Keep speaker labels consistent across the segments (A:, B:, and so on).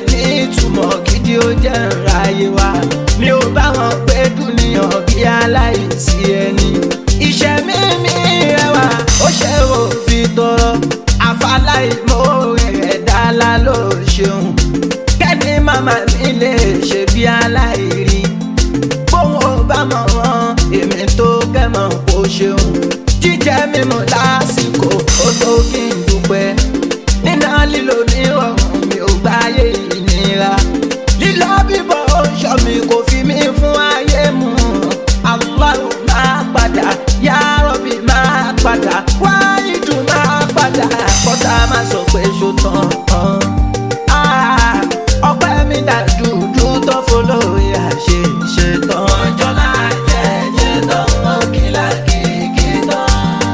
A: ní ìtumọ̀ gidi ó jẹ́ ìráyé wa mi ò bá wọn pé dúnìyàn bí aláìsí ẹni iṣẹ́ mi mi rẹwà ó ṣe òfin tọrọ àfàlàìmọ̀ ẹ̀dá la ló ṣeun kẹ́ni màmá mi lè ṣe bí aláìrí bóun ò bá mọ̀ wọ́n èmi tó kẹ́mọ̀ kó ṣeun jíjẹ mímu lásìkò ó tó kí n dúpẹ́ nínú lílo ní ọ̀run mi ò gbáyé ìnira lílọ bíbọ̀ ó ń ṣọ́ mi kò fi mí fún ayé mu Allahu máa padà yá rọ̀bì máa padà wá ìdùn máa padà kọ́tà máa sọ pé ṣó tán Ah, ọpẹ́ mi dà dúdú tó folóye àṣẹ ṣe tán. ọjọ́ láà jẹ́ ṣe tán ó kìlà kìkì tán.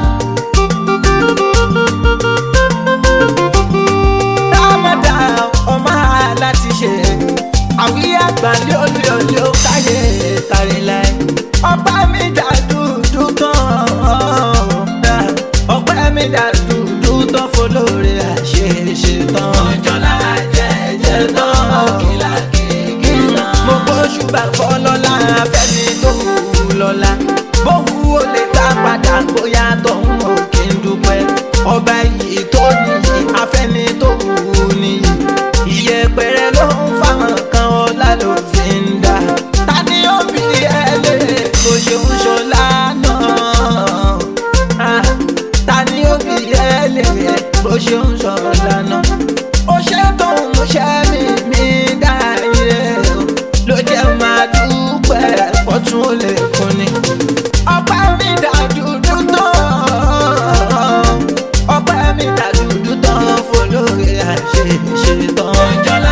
A: Ramadan ọmọ aláti ṣe àwí àgbà lóòlì ó káyé kárí láì. ọpẹ́ mi dà dúdú tán ọpẹ́ mi dà dúdú tán folóore àṣeṣe tán. ọjọ́ láàjẹ́ jẹ́ tán kìlà kìkì tán. mo gbóṣù bá fọ́ lọ́la fẹ́mi tó wù lọ́la bóhu ó lè dá padà bóyá tọ̀hún ò kí n dúpẹ́ ọba yìí tó níyì afẹ́ni tó wù ú níyì ìyẹpẹrẹ ló ń fáwọn kan ọlá ló fi ń dá ta ni ó bí ẹ lè bó ṣe ń ṣọlá náà Ah, ta ni ó bí ẹ lè bó ṣe ń ṣọlá náà ó ṣe tó ń múṣẹ́ mi mi dá ire o ló jẹ́ máa dúpẹ́ pọ̀tún ó lè kún ni ọpẹ́ mi dá dúdú tán ọpẹ́ mi dá dúdú tán folóore àṣeṣe tán. mọ̀jọ́lá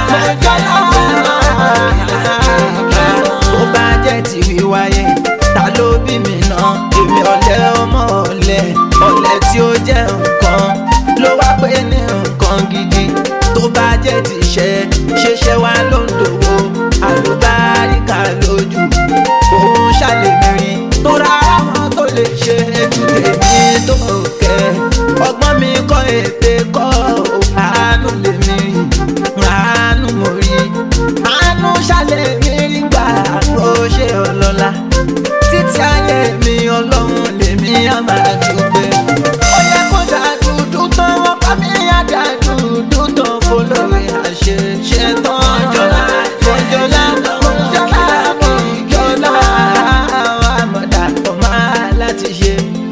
A: tó bá jẹ́ ti wíwáyé ta ló bí mi náà èmi ọ̀lẹ ọmọ ọ̀lẹ ọ̀lẹ tí ó jẹ́ nǹkan ló wá pé ní nǹkan gidi tó bá jẹ́ ti ṣe ṣeṣẹ́ wá ló ń dòwó àlùbáríkà lójú òun ṣàlèmírí tó ra àwọn tó lè ṣe ju tèmi tó kẹ́ ọgbọ́n mi kọ́ ète kọ́ àánú lèmi àánú mo rí àánú ṣàlèmírí gbà ó ṣe ọlọ́lá títí ayé mi ọlọ́run lèmi á máa dúpẹ́ ó yẹ kó dá dúdú tán wọ́n bá mi á dá dúdú tán fọlọ́rẹ́ àṣeṣe tán jọlá jọlá jọlá jọlá àmọ̀dá ọmọ láti ṣe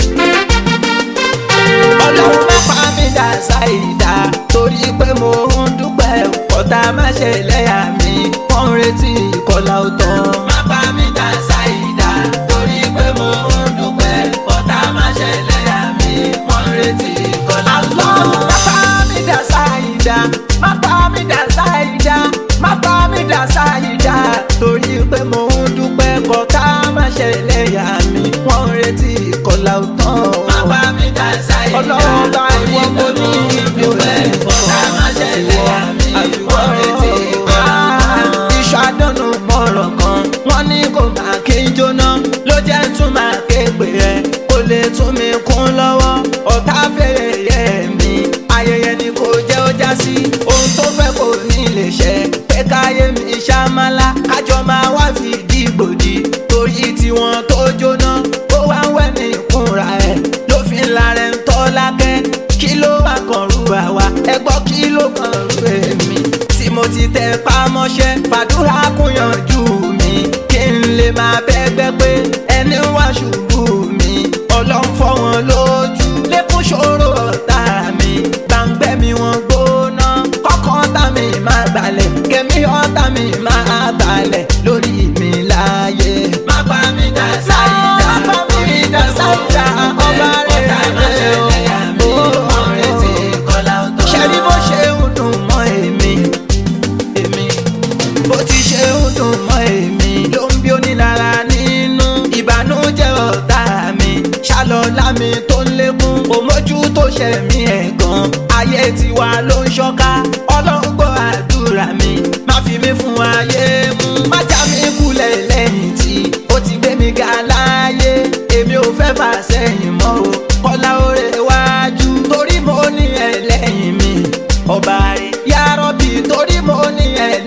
A: ọlọ́run má pa mí dà ṣáìdá torí pé mo ń dúpẹ́ ọ̀tá má ṣe lẹ́yà mi wọ́n ń retí ìkọlà ọ̀tọ̀. má pa mí dà ṣáìdá torí pé mo ń dúpẹ́ ọ̀tá má ṣe lẹ́yà mi wọ́n ń retí ìkọlà ọ̀tọ̀. má pa mí dà ṣáìdá má pa mí dà ṣáìdá má pa mí dà ṣáìdá torí pé mo ń dúpẹ́ ọ̀tá má ṣe lẹ́yà mi wọ́n ń retí ìkọlà ọ̀tọ̀. má pa mí dà ṣáìdá ọlọ́run bá ìwọ mo ní ìdúpẹ́ ọ̀tá má ṣe lẹ́yà mi wọ́n ń retí ìkọlà ọ̀tọ̀. iṣu àdánù mọ̀rọ̀ kan wọ́n ní kò máa kí n jóná ló jẹ́ tún máa ké pè ẹ́ kó lè tún mi kún lọ́wọ́ ọ̀tá fèrè yẹ mi ayẹyẹ ni kò jẹ́ ó já sí ohun tó fẹ́ kò ní lè ṣẹ pé káyé mi ṣàmálà kájọ máa wá fìdí gbòdì torí tiwọn tó jóná ó wá ń wẹ̀ ní ìkúnra ẹ̀ ló fi ń la rẹ̀ ń tọ́ lákẹ́ kí ló wà kàn rú àwa ẹ gbọ́ kí ló kàn rú èmi tí mo ti tẹ pamọ́ṣẹ́ fàdúrà kúnyànjú mi kí n lè máa bẹ́gbẹ́ pé ẹni wá ṣubú mi ọlọ́run fọ́ wọn lójú lẹ́kún ṣòro ọ̀tá mi gbàǹgbẹ́ mi wọn gbóná kọ́kọ́ ọ̀tá mi máa balẹ̀ kẹ́mi ọ̀tá mi máa balẹ̀ lórí mi láàyè. má pa mí dá sáyidá má pa mí dá sáyidá ọba rẹ̀ rẹ̀ o. ṣẹ́ni bó ṣe ń dùn mọ́ èmi èmi bó ti ṣe ń dùn mọ́ èmi ló ń bí onílára nínú ìbànújẹ́ ọ̀tá mi ṣàlọ́lá mi tó ń lékún òmójú tó ṣe mí ẹ̀gàn ayé tiwa ló ń ṣọ́ká ọlọ́run gbọ́ àdúrà mi má fi mí fún ayé mú má já mi kulẹ̀ lẹ́yìn tí ó ti gbé mi ga láàyè èmi ò fẹ́ fà sẹ́yìn mọ́ o kọ́lá oore wájú torí mo ní ẹlẹ́yìn mi ọba rẹ̀ yárọ́bì torí mo ní ẹlẹ́yìn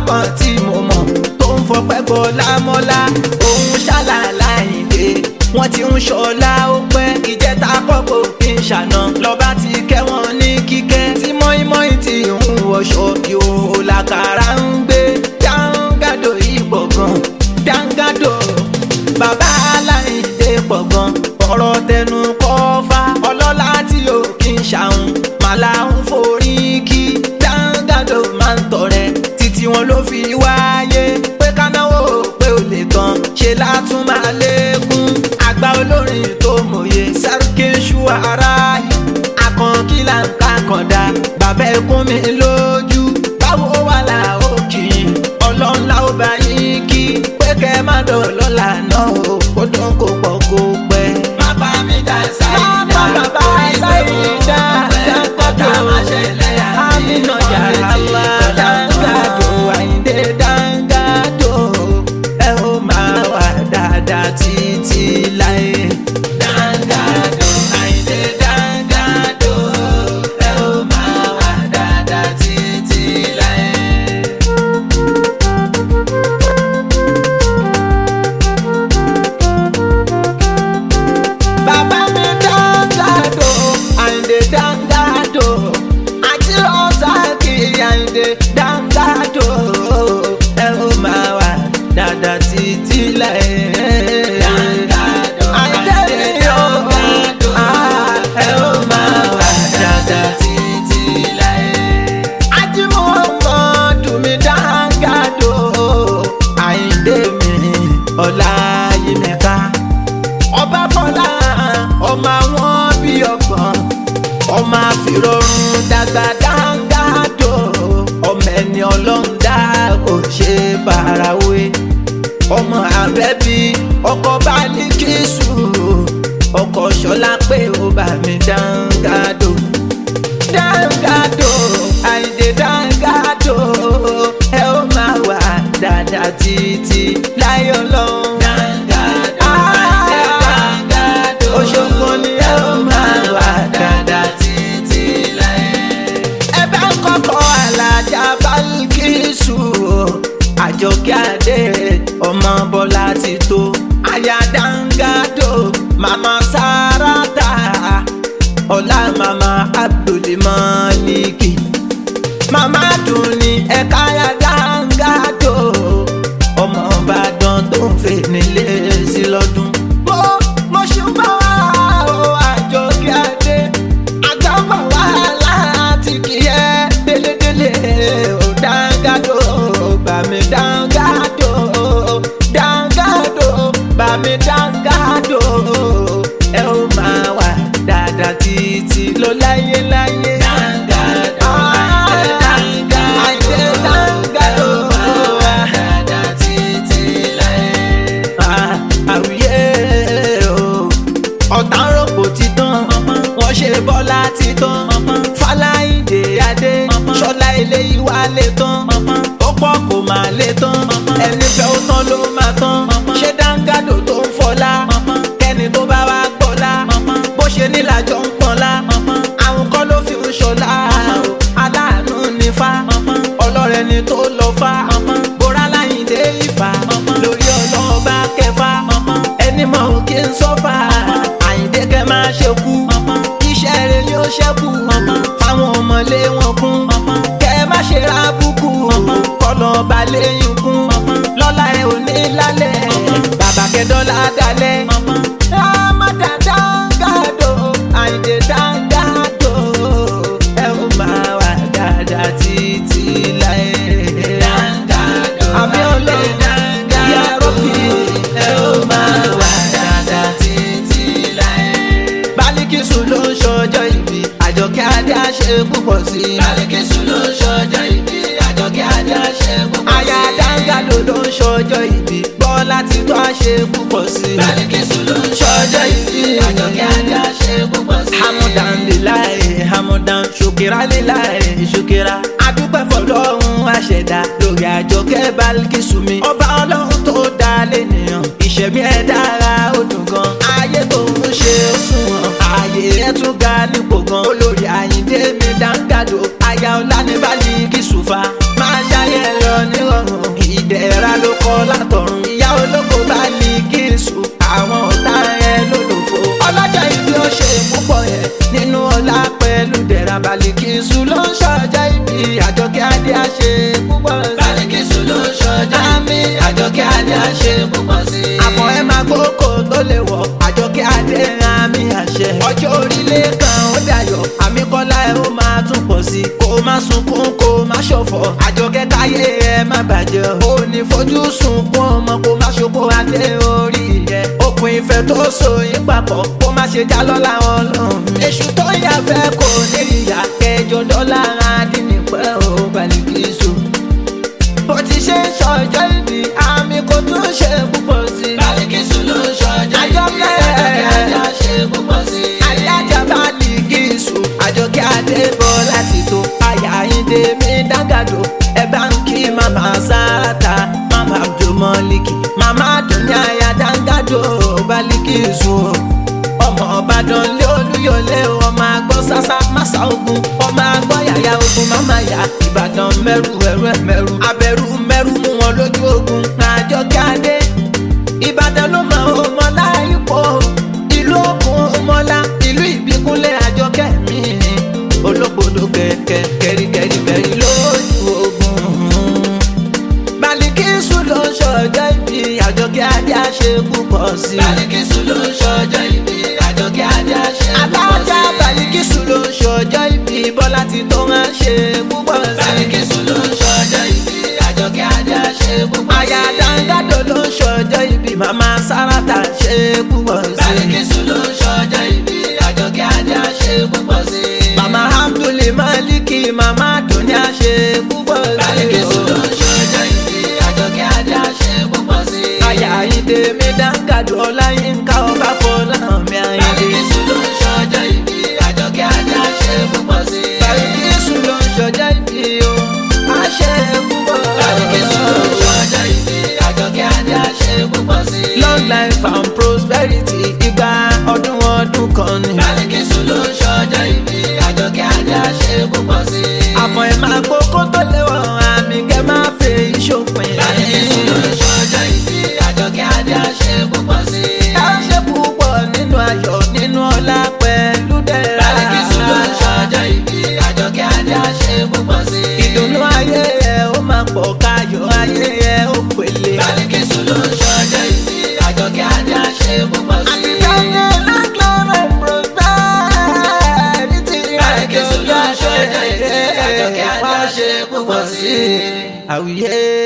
A: kan tí mo mọ̀ tó ń fọpẹ́ gbọ́ lámọ́lá òun ṣàlàlà ìdè wọ́n ti ń ṣọlá ó pẹ́ ìjẹta kọ́kọ́ kí n ṣàná lọ́ba ti kẹ́ wọn ní kíkẹ́ tí mọ́ínmọ́ín ti ń wọṣọ ìhòòhò làkàrà ń gbé dáńgádò ìpọ̀ gan dáńgádò bàbá aláìdè pọ̀ gan ọ̀rọ̀ tẹnu kọ́fà ọlọ́lá tí ò kí n ṣàwọn màlá ń forí kí dáńgádò máa ń tọrẹ títí wọn ló fi wáyé pé kánáwó pé ò lè tán ṣe látún máa lékún àgbà olórin tó mòye sárúkè ṣú ara akànkí là ń ká kàndá bàbá ẹkún mi lójú báwo wà là ó kì í ọlọ́nlá ó bá yín kí pé kẹ́ má dọ̀lọ́lá náà ó kó dán kó pọ̀ kó pẹ́. má bá mi dá sáyidá má bá bá sáyidá dáńgádò àmínà yàrá wá dáńgádò àyíndé dáńgádò ẹ ó máa wà dáadáa títí láyé. dáńgádò àyíndé dáńgádò ẹ ó máa wà dáadáa títí láyé. bàbá mi dáńgádò àyìndé dáńgádò àti ọ̀sáàkì àyìndé dáńgádò ẹ ó máa wà dáadáa títí láyé. Àyìndé mi ó ah, ẹ ó máa wà dáadáa títí láyé. Ajímọ̀mọ́dù mi dáńgádò àyìndé mi ọláyímẹ̀ká ọba fọlá ọmọ àwọn bí ọgbọ̀n ọmọ àfìrọ̀rùn dàgbà dáńgádò ọmọ ẹni ọlọ́run dá kò ṣe farawé ọmọ àbẹ́bí ọkọ Bálíkísù ọkọ ṣọlá pé ó bá mi dáńgádò dáńgádò àìdè dáńgádò ẹ ó máa wà dáadáa títí láyé ọlọ́run. dáńgádò àìdè dáńgádò Òṣogbo ni ẹ ó máa wà dáadáa títí láyé. ẹ bá ń kọ́kọ́ alájà Bálíkísù àjọkẹ́ adé ọmọ bọ́lá ti tó aya dáńgádò màmá sáràtà ọlá màmá abdulmaliki màmá dùn ní ẹ̀ka ya dáńgádò ọmọ ìbàdàn tó ń fè nílé sí lọ́dún. mo mo ṣùgbọ́n wá o àjọkẹ́ adé àgbàbọ̀ wá láti kí ẹ délédélé ò dáńgádò bàmí dáńgádò dáńgádò bàmí dáńgádò ẹ ó máa wà dáadáa títí lọ láyé láyé. dáńgádò àìdè dáńgádò wà dáadáa títí láyé. àwùyé o ọ̀tá ń rògbò títàn wọ́n ṣe bọ́lá títàn fáláìdè adé ṣọlá ilé ìwà lè tán ó pọ̀ kò máa lè tán ẹni fẹ́ ó tán ló máa tán ṣé dáńgádò tó ń fọlá kẹ́ni tó bá wá gbọ́lá bó ṣe nílàjọ ń pọ́nlá àwọn kọ́ ló fi ń ṣọlá o aláàánú ní fa ọlọ́rẹ̀ ni tó lọ fa bóra láyìndé ìfà lórí ọlọ́ọ̀bá kẹfà ẹni mọ̀ ò kí ń sọ́fà àyìndé kẹ máa ṣe kú iṣẹ́ rẹ̀ yóò ṣẹ́kù fáwọn ọmọlé wọn kún kẹ má ṣe ra búkú kọlọ̀ balẹ̀ yín kún lọ́la ẹ̀ ò ní lálẹ́ bàbá kẹdọ́là dalẹ̀ rámádà dáńgádò àyìndé dáńgádò ẹ ó máa wà dáadáa títí láyé. àmì ọlẹ́ yà rọ́bì ẹ ó máa wà dáadáa títí láyé. Bálíkísù ló ń ṣọjọ́ ìbí àjọkẹ́ adé àṣẹ púpọ̀ sí i. Bálíkísù ló ń ṣọjọ́ ìbí àjọkẹ́ adé àṣẹ púpọ̀ sí i. Aya dáńgádò ló ń ṣọjọ́ ìbí Bọ́lá ti tó àṣẹ púpọ̀ sí i. Bálíkísù ló ń ṣọjọ́ ìbí àjọkẹ́ adé àṣẹ púpọ̀ sí i. Hamudan lilayi hamudan ṣokera lilayi ṣokera. Adúpẹ́ fọlọ́run àṣẹdá lórí àjọkẹ́ Bálíkísù mi. Ọba ọlọ́run tó dá lẹ́nìyàn ìṣẹ̀mí ẹ̀ dára ó dùn gan. Ayé tó ń ṣe fún wọn. Ààyè ẹ̀ tún ga nípò gan. Olórí Àyìndé mi dáńgàdò. Aya ọ̀la ní Bálíkísù fa. Máa ṣayẹ lọ nírọ̀rùn. má ṣọ̀fọ̀ àjọkẹ́ káyé ẹ má bàjẹ́ ó ní fojú sunkún ọmọ kó má ṣokó adé orí ẹ okùn ìfẹ́ tó so yín papọ̀ kó má ṣe já lọ́la ọlọ́run èṣù tó yà fẹ́ kò ní ìyá kẹjọ dọ́là adínnípẹ́ ò Balikisu bó ti ṣe ń ṣọjọ́ ìbí àmì kò tún ṣe púpọ̀ sí i.
B: Balikisu ló ń ṣọjọ́ ìbí
A: Àjọkẹ́.
B: àjọkẹ́ ajá ṣe púpọ̀ sí i.
A: alájà Balikisu àjọkẹ́ adébọ̀ láti tó àyà ìdè mi dágàdo ẹ bá ń kí màmá sáràtà màmá abdulmọ́lìkì màmá dùnní àyà dágàdo Balikisu ọmọ ọbàdàn lé olúyọlé ọmọ àgbọ̀ sásá màsà ogun ọmọ àgbọ̀ yàyà ogun màmá yá ìbàdàn mẹ́rù ẹ̀rù ẹ̀mẹ́rù abẹ́rù mẹ́rù mú wọn lójú ogun àjọkẹ́ adé ìbàdàn ló mọ ọmọlá ipò ìlú òkun ọmọlá ìlú ìbíkúnlẹ̀ àjọkẹ́ mi olóbodò kẹ̀kẹ́ kẹ̀ríkẹ̀rí bẹ̀rí lójú ogun Balikisu ló ń ṣọjọ́ ìbí àjọkẹ́ ajá ṣe púpọ̀ sí i.
B: Balikisu ló ń ṣọjọ́ ìbí àjọkẹ́ ajá ṣe púpọ̀ sí
A: alájà
B: i.
A: Balikisu ló ń ṣọjọ́ ìbí bọ́lá ti tó máa ṣe púpọ̀ sí i.
B: Balikisu ló ń ṣọjọ́ ìbí àjọkẹ́ ajá ṣe púpọ̀ sí i.
A: àyà dáńgádò ló ń ṣọjọ́ ìbí màmá sáràtà ṣe púpọ̀ sí i.
B: Balikisu ló ń ṣọjọ́ ìbí àjọkẹ́ ajá ṣe púpọ̀ sí i.
A: Mama Abdul Maliki, Mama Dunya ṣe púpọ̀ sí
B: Balikisu ló ń ṣọjọ́ ìbí àjọkẹ́ ajá ṣe púpọ̀ sí i.
A: Àyà Ayíǹde mi dáńgàdù Ọláyínká ọba Fọláhànmí Ayíǹde.
B: Balikisu ló ń ṣọjọ́ ìbí àjọkẹ́ ajá ṣe púpọ̀ sí i.
A: Balikisu ló ń ṣọjọ́ ìbí o, a ṣe púpọ̀.
B: Balikisu ló ń ṣọjọ́ ìbí àjọkẹ́ ajá ṣe púpọ̀ sí i.
A: Long life and prosperity igba ọdún ọdún kan ni.
B: Balikisu ló ń ṣọjọ́ ìbí àjọkẹ́ ajá ṣe púpọ̀ sí i.
A: Àfọ̀n ẹ̀ máa kókó tó léwọ̀ àmì kẹ́ máa fẹ́ ìṣòpin.
B: Balikisu ló ń ṣọjọ́ ìbí àjọkẹ́ ajá ṣe púpọ̀ sí i.
A: Ká ṣe púpọ̀ nínú ayọ̀ nínú ọlá pẹ̀lú dẹ̀ra.
B: Balikisu ló ń ṣọjọ́ ìbí àjọkẹ́ ajá ṣe púpọ̀ sí i.
A: ìdùnnú ayé ẹ ó máa pọ̀ káyọ̀ ayé ẹ ó pèlè.
B: Balikisu ló ń ṣọjọ́ ìbí àjọkẹ́ ajá ṣe púpọ̀ sí i.
A: àtijọ́ lọ́gbọ̀n prosperity
B: Balikisu ló ń ṣọjọ́ ìbí àjọkẹ́ ajá ṣe púpọ̀ sí i.
A: àwùyé.